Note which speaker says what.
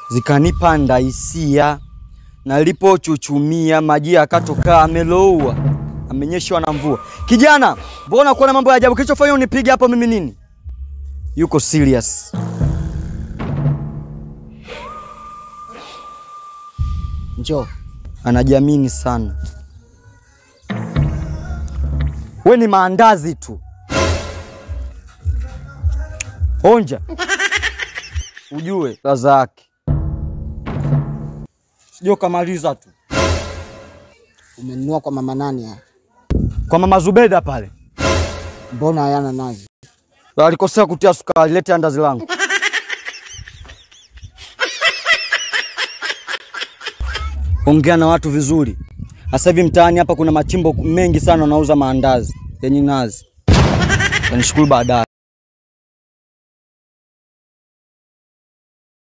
Speaker 1: zikanipanda hisia, nalipochuchumia maji yakatoka, ameloua, amenyeshwa na mvua. Kijana, mbona kuona mambo ya ajabu? Kilichofanya unipige hapo mimi nini? Yuko serious.
Speaker 2: Njoo.
Speaker 1: anajiamini sana. We ni maandazi tu, onja ujue ladha yake, sijui ukamaliza tu
Speaker 2: Umenunua kwa mama nani haya?
Speaker 1: kwa mama Zubeda pale.
Speaker 2: Mbona hayana nazi?
Speaker 1: Alikosea kutia sukari, lete andazi langu. Ongea na watu vizuri. Sasa hivi mtaani hapa kuna machimbo mengi sana wanauza maandazi yenye nazi. Tanishukuru baadaye.